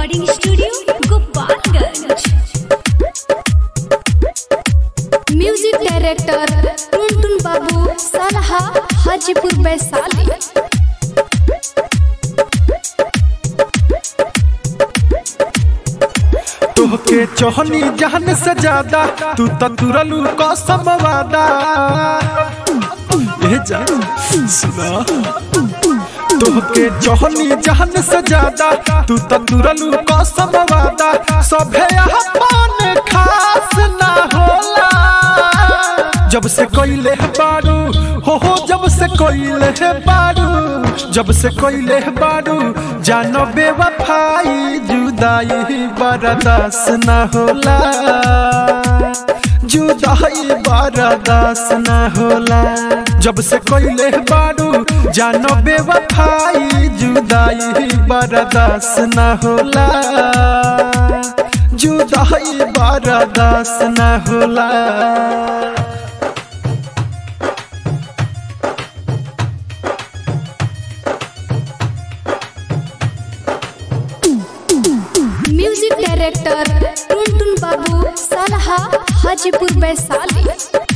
recording studio Gopalganj music director Tuntun Babu Salha Hajipur Vaishali तोहके चोहनी जहन से ज्यादा तू तो तुरलू कसम वादा ए जा सुना तोहके चोहनी जहन से ज्यादा तू तो तुरलू कसम वादा सभे अपन खास ना होला जब से कोइले बारू हो हो जब से कोइले बारू जब से कोइले बारू जानो बेवफाई जुदाई बर्दाश्त ना होला जुदाई बर्दाश्त ना होला जब से कोइले बारू जानो बेवफाई जुदाई बर्दाश्त ना होला जुदाई बर्दाश्त ना होला म्यूजिक डायरेक्टर टुनटुन बाबू सलहा हाजीपुर वैशाली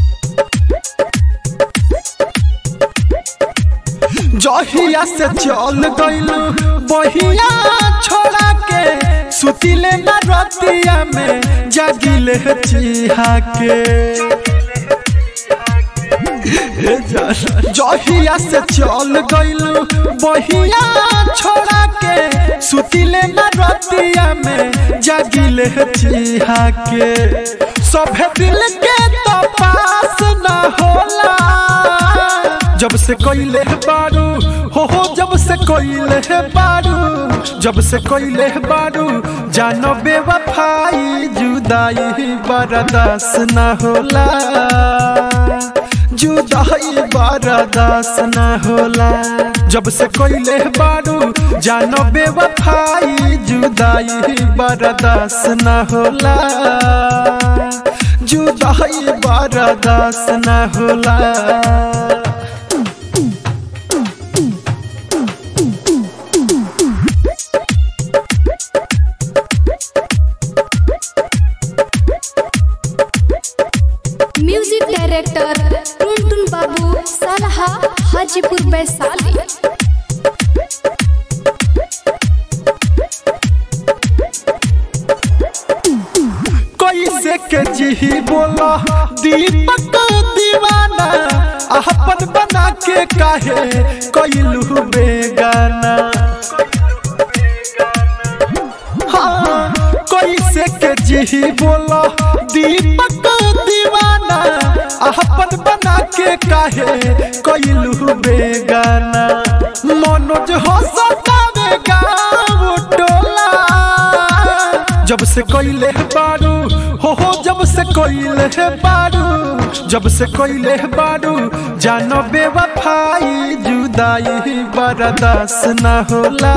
जहिया से चल गइलू बहिया छोड़ा के सुतिले न रतिया में जागिले चिहा के जहिया से चल गइलू बहिया छोड़ा के सुतिले न रतिया में जागिले चिहा के सभे दिल के तो पास न होला जब से कोइले बारू हो हो जब से कोइले बारू जब से कोइले बारू जानो बेवफाई जुदाई बर्दाश्त न होला जुदाई बर्दाश्त न होला जब से कोइले बारू जानो बेवफाई जुदाई बर्दाश्त न होला जुदाई बर्दाश्त न होला म्यूजिक डायरेक्टर टुनटुन बाबू सलहा हाजीपुर वैशाली कैसे के जी बोला दीपक दीवाना अपन बना के काहे कैलू बेगाना हाँ, कैसे के जी बोला दीपक दीवाना अपन बना के काहे कैलू बेगाना मनोज हो सतावे गाँव टोला जब से कोइले बारू हो हो जब से कोइले बारू जब से कोइले बारू जानो बेवफाई जुदाई बर्दाश्त न होला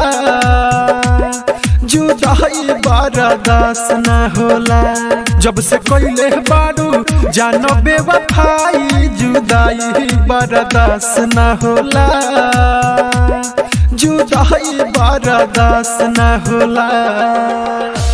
जुदाई बर्दाश्त न होला जब से कोइले बारू जानो बेवफाई जुदाई बर्दाश्त न होला जुदाई बर्दाश्त न होला